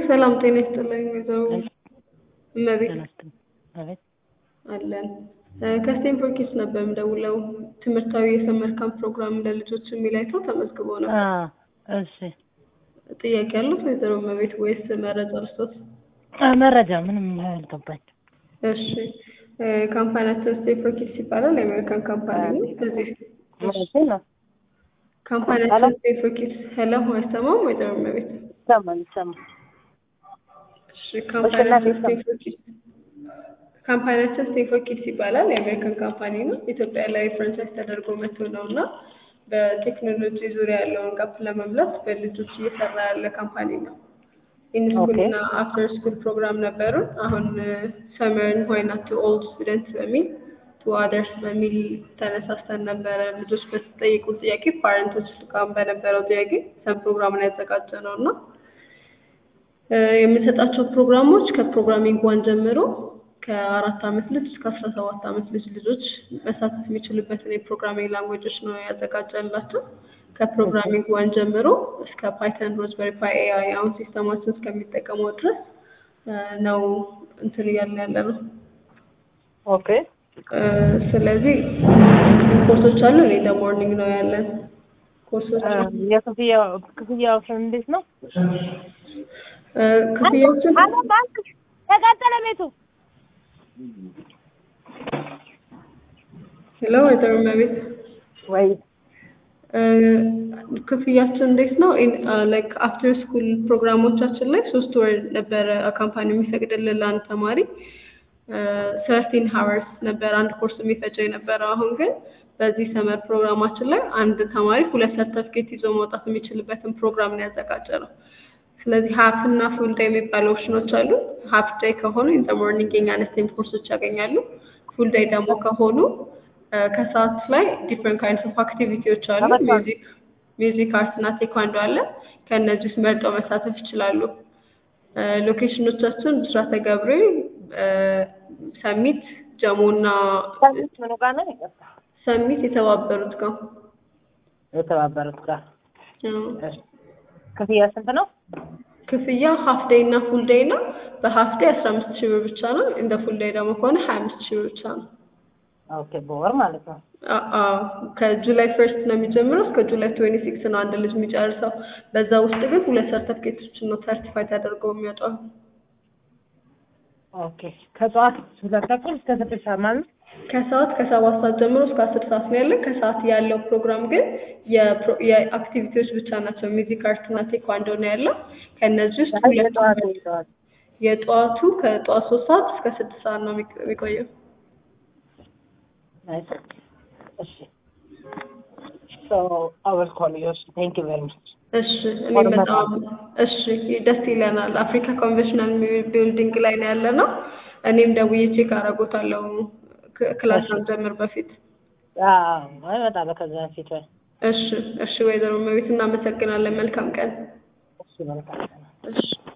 ሰላም ጤና ይስጥልኝ ወይዘሮ እመቤት ተነስተን አቤት አለን ከስቴንፎርድ ኪድስ ነበር የምደውለው ትምህርታዊ የሰመር ካምፕ ፕሮግራም ለልጆች የሚል አይተው ተመዝግበው ነው አ እሺ ጥያቄ ያሉት ወይዘሮ እመቤት ወይስ መረጃ ልስጦት አ መረጃ ምንም አልገባኝ እሺ ካምፓኒያችን ስቴንፎርድ ኪድስ ይባላል የአሜሪካን ካምፓኒ ነው በዚህ ማለት ነው ካምፓኒያችን ስቴንፎርድ ኪድስ ሄሎ አይሰማም ወይዘሮ እመቤት ይሰማል ይሰማል እሺ ካምፓኒያችን ስቴንፎርድ ኪድስ ካምፓኒያችን ስቴንፎርድ ኪድስ ይባላል የአሜሪካን ካምፓኒ ነው ኢትዮጵያ ላይ ፍራንቻይዝ ተደርጎ መጥቶ ነው እና በቴክኖሎጂ ዙሪያ ያለውን ጋፕ ለመምላት በልጆች እየሰራ ያለ ካምፓኒ ነው ኢንስኩል እና አፍተር ስኩል ፕሮግራም ነበሩን አሁን ሰመርን ዋይ ናት ቱ ኦልድ ስቱደንት በሚል ቱ አደርስ በሚል ተነሳስተን ነበረ ልጆች በተጠየቁት ጥያቄ ፓረንቶች ጋር በነበረው ጥያቄ ሰም ፕሮግራምን ያዘጋጀ ነው እና የምንሰጣቸው ፕሮግራሞች ከፕሮግራሚንግ ዋን ጀምሮ ከአራት አመት ልጅ እስከ አስራ ሰባት አመት ልጅ ልጆች መሳተፍ የሚችሉበትን የፕሮግራሚንግ ላንጉዌጆች ነው ያዘጋጀንላቸው ከፕሮግራሚንግ ዋን ጀምሮ እስከ ፓይተን ሮዝበሪ ፓይ ኤአይ አሁን ሲስተማችን እስከሚጠቀመው ድረስ ነው እንትን እያልን ያለ ነው ኦኬ ስለዚህ ኮርሶች አሉ እኔ ለሞርኒንግ ነው ያለን ኮርሶች የክፍያ ክፍያው እንዴት ነው ክፍያዎችን ባንክ ተቃጠለ ቤቱ ሄሎ ወይዘሮ እመቤት ወይ ክፍያችን እንዴት ነው ላይክ አፍተር ስኩል ፕሮግራሞቻችን ላይ ሶስት ወር ነበረ ካምፓኒ የሚፈቅድልን ለአንድ ተማሪ ሰርቲ ሀወርስ ነበር አንድ ኮርስ የሚፈጀው የነበረው አሁን ግን በዚህ ሰመር ፕሮግራማችን ላይ አንድ ተማሪ ሁለት ሰርተፍኬት ይዞ መውጣት የሚችልበትን ፕሮግራም ነው ያዘጋጀ ነው ስለዚህ ሀፍ እና ፉል ዴይ የሚባሉ ኦፕሽኖች አሉ ሀፍ ዴይ ከሆኑ ኢን ሞርኒንግ የኛን ስቴም ኮርሶች ያገኛሉ ፉል ዴይ ደግሞ ከሆኑ ከሰዓት ላይ ዲፍረንት ካይንድስ ኦፍ አክቲቪቲዎች አሉ ሚውዚክ ሚውዚክ አርት እና ቴኳንዶ አለ ከእነዚህ ውስጥ መርጠው መሳተፍ ይችላሉ ሎኬሽኖቻችን ብስራተ ገብርኤል ሰሚት ጀሞ እና ምኑ ጋር ነው ይቀርታ ሰሚት የተባበሩት ጋር የተባበሩት ጋር ክፍያ ስንት ነው ክፍያ ሀፍ ዴይ እና ፉል ዴይ ነው በሀፍ ዴይ አስራ አምስት ሺህ ብር ብቻ ነው እንደ ፉል ዴይ ደግሞ ከሆነ ሀያ አምስት ሺህ ብር ብቻ ነው ኦኬ በወር ማለት ነው ከጁላይ ፈርስት ነው የሚጀምረው እስከ ጁላይ ትዌንቲ ሲክስ ነው አንድ ልጅ የሚጨርሰው በዛ ውስጥ ግን ሁለት ሰርተፍኬቶችን ነው ሰርቲፋይ ተደርገው የሚወጣው ኦኬ ከጠዋት ሁለት ተኩል እስከ ስድስት ሰዓት ማለት ከሰዓት ከሰባት ሰዓት ጀምሮ እስከ አስር ሰዓት ነው ያለን ከሰዓት ያለው ፕሮግራም ግን የአክቲቪቲዎች ብቻ ናቸው ሚዚክ አርት እና ቴኳንዶ ነው ያለው ከእነዚህ ውስጥ ሁለቱ የጠዋቱ ከጠዋት ሶስት ሰዓት እስከ ስድስት ሰዓት ነው የሚቆየው እሺ So I will call you. Thank you very much. እሺ እኔ በጣም እሺ ደስ ይለናል። አፍሪካ ኮንቬንሽናል ቢልዲንግ ላይ ነው ያለ ነው። እኔም ደውዬ ቼክ አደርጎታለሁ ክላስ ጀምር በፊት። አዎ እመጣለሁ ከዛ በፊት። እሺ እሺ፣ ወይዘሮ እመቤት እናመሰግናለን። መልካም ቀን። እሺ መልካም ቀን። እሺ